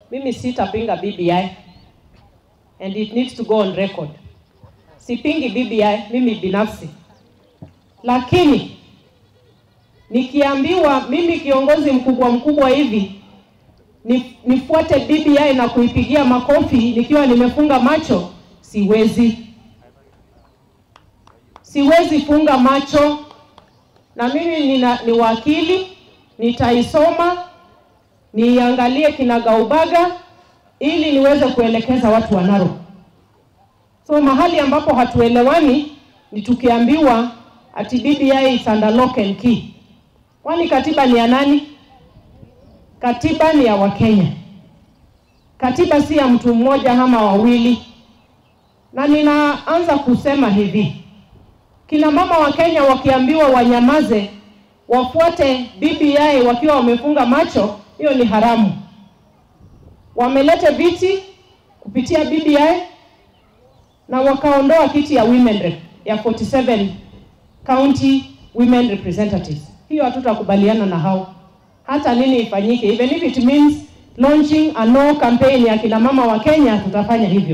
mimi sitapinga BBI and it needs to go on record. Sipingi BBI mimi binafsi, lakini nikiambiwa mimi kiongozi mkubwa mkubwa hivi ni, nifuate BBI na kuipigia makofi nikiwa nimefunga macho, siwezi, siwezi funga macho. Na mimi nina, ni wakili, nitaisoma niangalie kinagaubaga ili niweze kuelekeza watu wa Narok. So mahali ambapo hatuelewani ni tukiambiwa ati BBI is under lock and key. Kwani katiba ni ya nani? Katiba ni ya Wakenya. Katiba si ya mtu mmoja ama wawili. Na ninaanza kusema hivi, kina mama wa Kenya wakiambiwa wanyamaze, wafuate BBI wakiwa wamefunga macho, hiyo ni haramu. Wamelete viti kupitia BBI na wakaondoa kiti ya women rep ya 47 county women representatives. Hiyo hatutakubaliana na hao, hata nini ifanyike, even if it means launching a no campaign ya kina mama wa Kenya, tutafanya hivyo.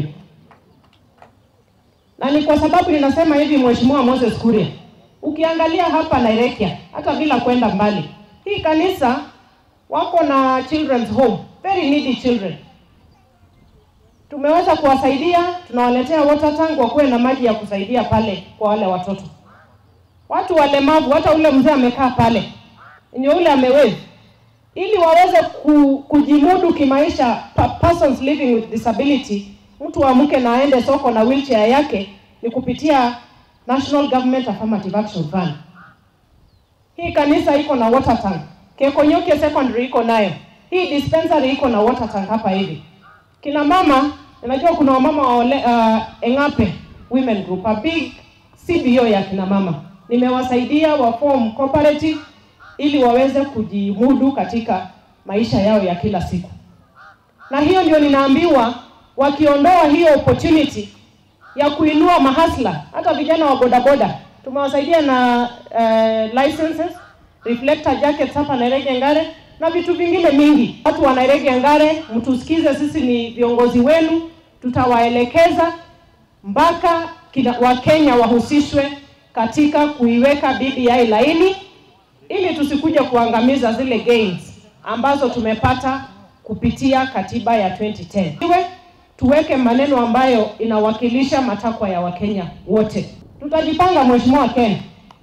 Na ni kwa sababu ninasema hivi, Mheshimiwa Moses Kuria, ukiangalia hapa Nairobi, hata bila kwenda mbali, hii kanisa wako na children's home, very needy children. Tumeweza kuwasaidia, tunawaletea water tank wakuwe na maji ya kusaidia pale kwa wale watoto. Watu walemavu, hata ule mzee amekaa pale, ni ule amewezi, ili waweze ku, kujimudu kimaisha, pa, persons living with disability. Mtu amke na aende soko na wheelchair yake ni kupitia National Government Affirmative Action Fund. Hii kanisa iko na water tank. Kekonyoke Secondary iko nayo. Hii dispensary iko na water tank hapa hivi. Kina mama, najua kuna wamama wa ole, uh, Engape Women Group, a big CBO ya kina mama. Nimewasaidia wa form cooperative ili waweze kujimudu katika maisha yao ya kila siku. Na hiyo ndio ninaambiwa wakiondoa hiyo opportunity ya kuinua mahasla, hata vijana wa bodaboda tumewasaidia na uh, licenses reflector jackets hapa Nairobi Ngare na vitu vingine mingi. Watu wa Nairobi Ngare, mtusikize, sisi ni viongozi wenu, tutawaelekeza mpaka Wakenya wahusishwe katika kuiweka BBI laini, ili tusikuje kuangamiza zile gains ambazo tumepata kupitia katiba ya 2010. Iwe tuweke maneno ambayo inawakilisha matakwa ya Wakenya wote. Tutajipanga Mheshimiwa Ken,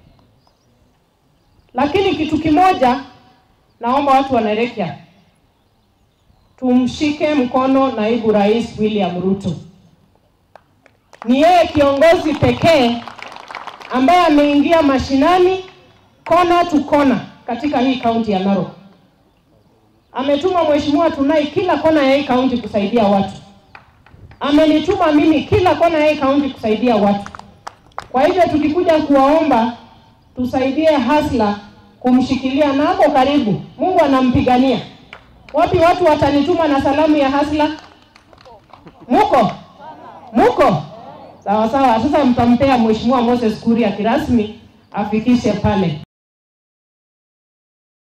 lakini kitu kimoja naomba watu wa Nairobi tumshike mkono naibu rais William Ruto. Ni yeye kiongozi pekee ambaye ameingia mashinani kona tu kona katika hii kaunti ya Narok. Ametuma mheshimiwa Tunai kila kona ya hii kaunti kusaidia watu. Amenituma mimi kila kona ya hii kaunti kusaidia watu. Kwa hivyo tukikuja kuwaomba tusaidie hasla kumshikilia na hapo karibu, Mungu anampigania. Wapi watu watanituma na salamu ya hasla? Muko muko sawa sawa. Sasa mtampea mheshimiwa Moses Kuria kirasmi afikishe pale.